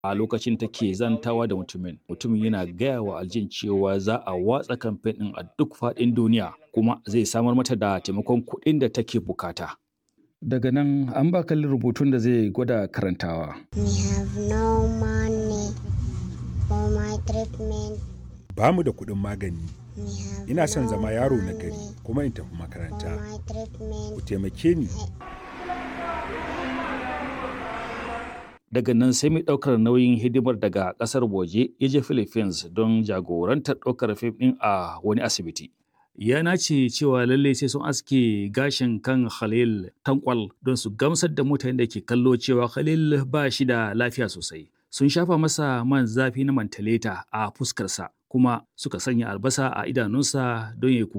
a lokacin take zantawa da mutumin mutumin yana gaya wa aljin cewa za a watsa kamfen ɗin a duk faɗin duniya kuma zai samar mata da taimakon kuɗin da take bukata daga nan an ba kalli rubutun da zai gwada karantawa We have no money for my treatment. Ba mu da kuɗin magani. We have Ina son no zama yaro na money gari kuma in tafi for makaranta. my treatment. Ku taimake ni. daga nan sai mai ɗaukar nauyin hidimar daga ƙasar waje ya je philippines don jagorantar ɗaukar fim ɗin a wani asibiti ya nace cewa lallai sai sun aske gashin kan khalil tankwal don su gamsar da mutanen da ke kallo cewa khalil ba shi da lafiya sosai sun shafa masa man zafi na mantaleta a fuskarsa kuma suka sanya albasa a idanunsa don ya